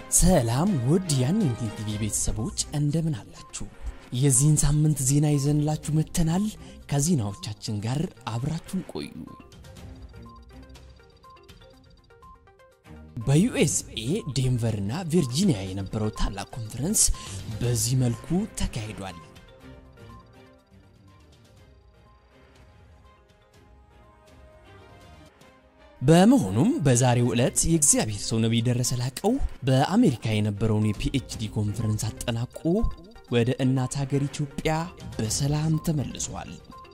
ሰላም ውድ የአኖይንቲንግ ቲቪ ቤተሰቦች እንደምን አላችሁ? የዚህን ሳምንት ዜና ይዘንላችሁ መጥተናል። ከዜናዎቻችን ጋር አብራችሁን ቆዩ። በዩኤስኤ ዴንቨር እና ቪርጂኒያ የነበረው ታላቅ ኮንፈረንስ በዚህ መልኩ ተካሂዷል። በመሆኑም በዛሬው ዕለት የእግዚአብሔር ሰው ነቢይ ደረሰ ላቀው በአሜሪካ የነበረውን የፒኤችዲ ኮንፈረንስ አጠናቆ ወደ እናት ሀገር ኢትዮጵያ በሰላም ተመልሷል።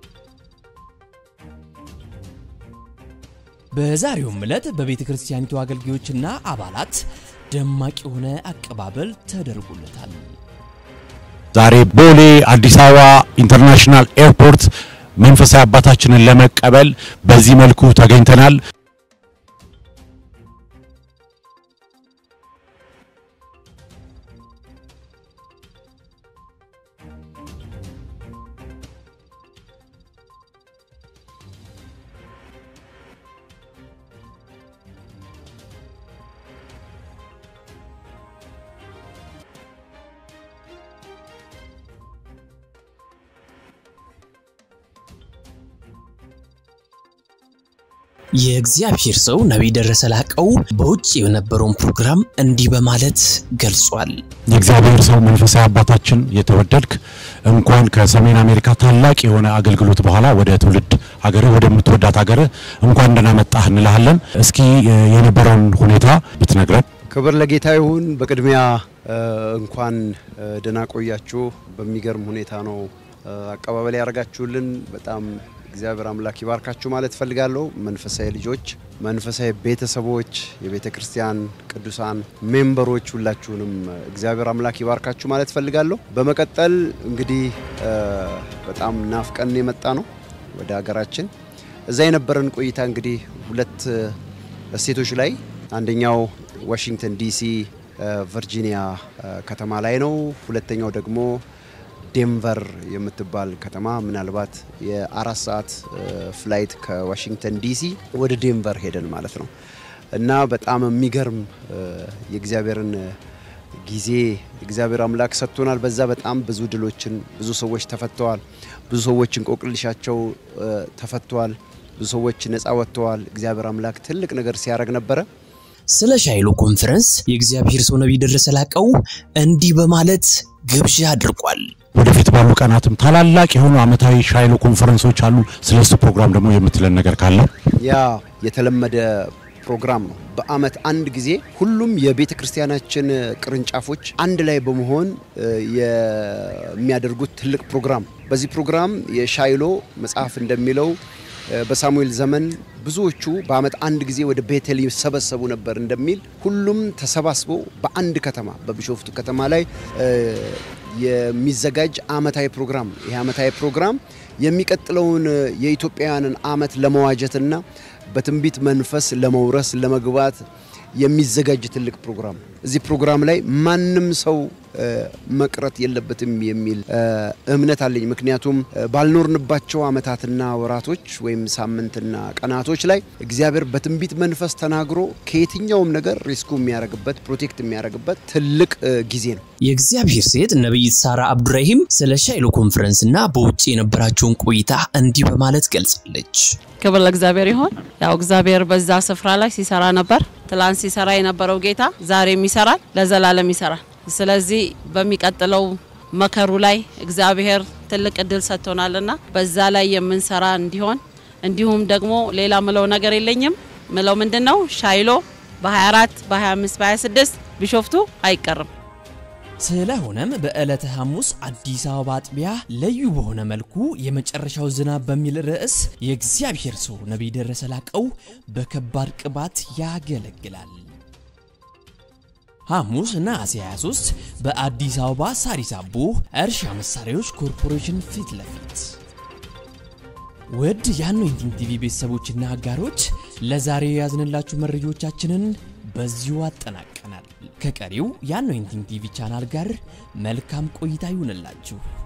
በዛሬውም ዕለት በቤተ ክርስቲያኒቱ አገልጋዮችና አባላት ደማቅ የሆነ አቀባበል ተደርጎለታል። ዛሬ ቦሌ አዲስ አበባ ኢንተርናሽናል ኤርፖርት መንፈሳዊ አባታችንን ለመቀበል በዚህ መልኩ ተገኝተናል። የእግዚአብሔር ሰው ነቢይ ደረሰ ላቀው በውጭ የነበረውን ፕሮግራም እንዲህ በማለት ገልጿል። የእግዚአብሔር ሰው መንፈሳዊ አባታችን የተወደድክ እንኳን ከሰሜን አሜሪካ ታላቅ የሆነ አገልግሎት በኋላ ወደ ትውልድ ሀገርህ ወደምትወዳት ሀገርህ እንኳን ደህና መጣህ እንልሃለን። እስኪ የነበረውን ሁኔታ ብትነግረን። ክብር ለጌታ ይሁን። በቅድሚያ እንኳን ደህና ቆያችሁ። በሚገርም ሁኔታ ነው አቀባበል ያደርጋችሁልን። በጣም እግዚአብሔር አምላክ ይባርካችሁ ማለት እፈልጋለሁ። መንፈሳዊ ልጆች፣ መንፈሳዊ ቤተሰቦች፣ የቤተ ክርስቲያን ቅዱሳን ሜምበሮች ሁላችሁንም እግዚአብሔር አምላክ ይባርካችሁ ማለት እፈልጋለሁ። በመቀጠል እንግዲህ በጣም ናፍቀን የመጣ ነው ወደ ሀገራችን። እዛ የነበረን ቆይታ እንግዲህ ሁለት ስቴቶች ላይ አንደኛው ዋሽንግተን ዲሲ ቨርጂኒያ ከተማ ላይ ነው። ሁለተኛው ደግሞ ዴንቨር የምትባል ከተማ ምናልባት የአራት ሰዓት ፍላይት ከዋሽንግተን ዲሲ ወደ ዴንቨር ሄደን ማለት ነው እና በጣም የሚገርም የእግዚአብሔርን ጊዜ እግዚአብሔር አምላክ ሰጥቶናል። በዛ በጣም ብዙ ድሎችን ብዙ ሰዎች ተፈተዋል። ብዙ ሰዎች እንቆቅልሻቸው ተፈተዋል። ብዙ ሰዎች ነፃ ወጥተዋል። እግዚአብሔር አምላክ ትልቅ ነገር ሲያደርግ ነበረ። ስለ ሻይሎ ኮንፈረንስ የእግዚአብሔር ሰው ነቢይ ደረሰ ላቀው እንዲህ በማለት ግብዣ አድርጓል። ወደፊት ባሉ ቀናትም ታላላቅ የሆኑ ዓመታዊ ሻይሎ ኮንፈረንሶች አሉ። ስለሱ ፕሮግራም ደግሞ የምትለን ነገር ካለ? ያ የተለመደ ፕሮግራም ነው። በአመት አንድ ጊዜ ሁሉም የቤተ ክርስቲያናችን ቅርንጫፎች አንድ ላይ በመሆን የሚያደርጉት ትልቅ ፕሮግራም። በዚህ ፕሮግራም የሻይሎ መጽሐፍ እንደሚለው በሳሙኤል ዘመን ብዙዎቹ በአመት አንድ ጊዜ ወደ ቤቴል ይሰበሰቡ ነበር እንደሚል ሁሉም ተሰባስበው በአንድ ከተማ በቢሾፍቱ ከተማ ላይ የሚዘጋጅ አመታዊ ፕሮግራም ነው። ይህ አመታዊ ፕሮግራም የሚቀጥለውን የኢትዮጵያውያንን አመት ለመዋጀትና በትንቢት መንፈስ ለመውረስ ለመግባት የሚዘጋጅ ትልቅ ፕሮግራም ነው። እዚህ ፕሮግራም ላይ ማንም ሰው መቅረት የለበትም የሚል እምነት አለኝ። ምክንያቱም ባልኖርንባቸው አመታትና ወራቶች ወይም ሳምንትና ቀናቶች ላይ እግዚአብሔር በትንቢት መንፈስ ተናግሮ ከየትኛውም ነገር ሪስኩ የሚያደርግበት ፕሮቴክት የሚያደርግበት ትልቅ ጊዜ ነው። የእግዚአብሔር ሴት ነቢይት ሳራ አብዱራሂም ስለ ሻይሎ ኮንፈረንስ እና በውጭ የነበራቸውን ቆይታ እንዲህ በማለት ገልጻለች። ክብር ለእግዚአብሔር ይሆን። ያው እግዚአብሔር በዛ ስፍራ ላይ ሲሰራ ነበር። ትላንት ሲሰራ የነበረው ጌታ ዛሬም ይሰራል፣ ለዘላለም ይሰራል። ስለዚህ በሚቀጥለው መከሩ ላይ እግዚአብሔር ትልቅ እድል ሰጥቶናልና በዛ ላይ የምንሰራ እንዲሆን እንዲሁም ደግሞ ሌላ ምለው ነገር የለኝም። ምለው ምንድን ነው ሻይሎ በ24 በ25 በ26 ቢሾፍቱ አይቀርም። ስለሆነም በዕለተ ሐሙስ አዲስ አበባ አጥቢያ ልዩ በሆነ መልኩ የመጨረሻው ዝናብ በሚል ርዕስ የእግዚአብሔር ሰው ነቢይ ደረሰ ላቀው በከባድ ቅባት ያገለግላል። ሐሙስ ነሐሴ 23 በአዲስ አበባ ሳሪስ አቦ እርሻ መሳሪያዎች ኮርፖሬሽን ፊት ለፊት። ውድ የአኖይንቲንግ ቲቪ ቤተሰቦችና አጋሮች ለዛሬ የያዝንላችሁ መረጃዎቻችንን በዚሁ አጠናቀናል። ከቀሪው የአኖይንቲንግ ቲቪ ቻናል ጋር መልካም ቆይታ ይሁንላችሁ።